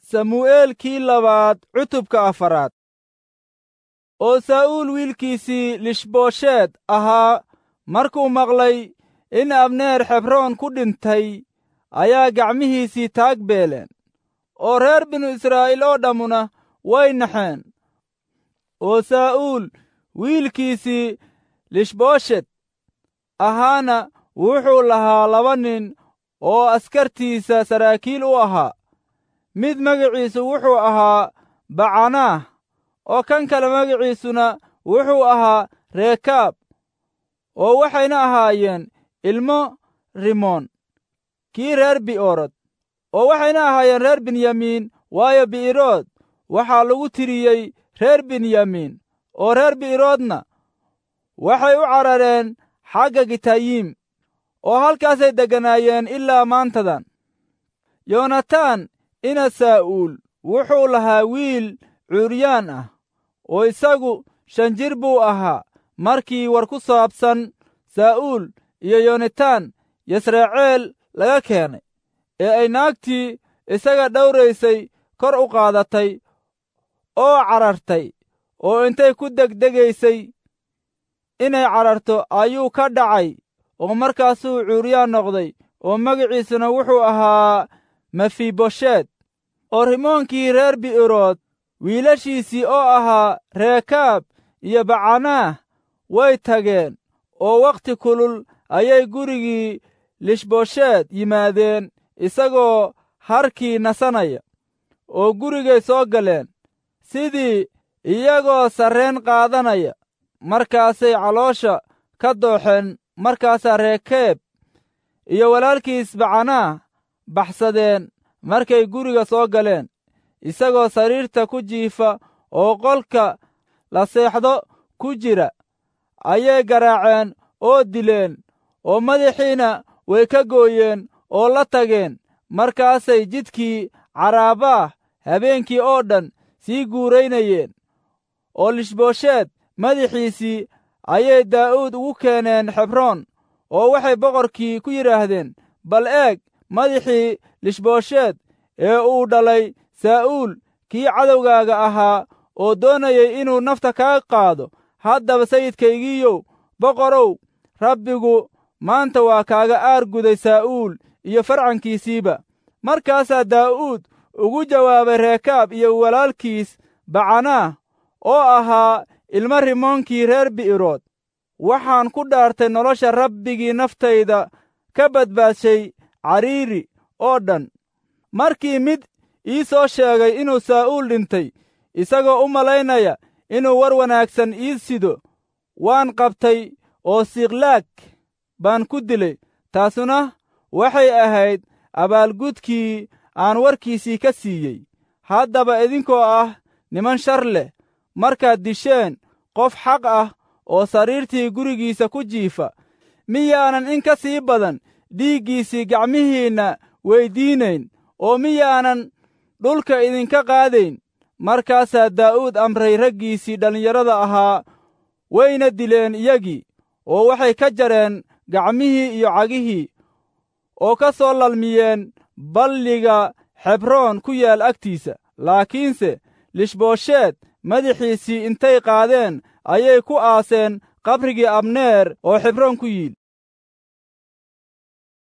samu'eelkii labaad cutubka afaraad oo saa'uul wiilkiisii lishboosheed ahaa markuu maqlay in abneer xebroon ku dhintay ayaa gacmihiisii taag beeleen oo reer binu israa'iil oo dhammuna way naxeen oo saa'uul wiilkiisii lishbooshet ahaana wuxuu lahaa laba nin oo askartiisa saraakiil u ahaa mid magaciisu wuxuu ahaa bacanaah oo kan kale magaciisuna wuxuu ahaa reekaab oo waxayna ahaayeen ilmo rimoon kii reer bi'oorod oo waxayna ahaayeen reer binyamiin waayo bi'irood waxaa lagu tiriyey reer binyamiin oo reer bi'iroodna waxay u carareen xagga gitayiim oo halkaasay degganaayeen ilaa maantadan yoonataan ina saa'uul wuxuu lahaa wiil cuuryaan ah oo isagu shan jir buu ahaa markii war ku saabsan saa'uul iyo yoonataan yasraceel laga keenay ee ay naagtii isaga dhowraysay kor u qaadatay oo carartay oo intay ku degdegaysay inay cararto ayuu ka dhacay oo markaasuu cuuryaan noqday oo magaciisuna wuxuu ahaa mefibosheed oo rimoonkii reer bi'irood wiilashiisii oo ahaa reekaab iyo bacanaah way tageen oo wakhti kulul ayay gurigii lishbosheed yimaadeen isagoo harkii nasanaya oo gurigay soo galeen sidii iyagoo sarreen qaadanaya markaasay caloosha ka dooxeen markaasaa reekeeb iyo walaalkiis bacanaah baxsadeen markay guriga soo galeen isagoo sariirta ku jiifa oo qolka la seexdo ku jira ayay garaaceen oo dileen oo madaxiina way ka gooyeen oo la tageen markaasay jidkii caraabaah habeenkii oo dhan sii guuraynayeen oo lishboosheed madaxiisii ayay daa'uud ugu keeneen xebroon oo waxay boqorkii ku yidhaahdeen bal eeg madaxii lishboosheed ee uu dhalay saa'uul kii cadowgaaga ahaa oo doonayay inuu nafta kaa qaado haddaba sayidkaygiiyow boqorow rabbigu maanta waa kaaga aar guday saa'uul iyo farcankiisiiba markaasaa daa'uud ugu jawaabay reekaab iyo walaalkiis bacanaah oo ahaa ilmo rimoonkii reer bi'irood waxaan ku dhaartay nolosha rabbigii naftayda ka badbaadshay cariiri oo dhan markii mid ii soo sheegay inuu saa'uul dhintay isagoo u malaynaya inuu war wanaagsan ii sido waan qabtay oo siklaag baan ku dilay taasuna waxay ahayd abaalgudkii aan warkiisii ka siiyey haddaba idinkoo ah niman shar leh markaad disheen qof xaq ah oo sariirtii gurigiisa ku jiifa miyaanan in ka sii badan dhiiggiisii gacmihiinna weyddiinayn oo miyaanan dhulka idinka qaadayn markaasaa daa'uud amray raggiisii dhallinyarada ahaa wayna dileen iyagii oo waxay ka jareen gacmihii iyo cagihii oo ka soo lalmiyeen balliga xebroon ku yaal agtiisa laakiinse lishboosheed madaxiisii intay qaadeen ayay ku aaseen qabrigii abneer oo xebroon ku yiil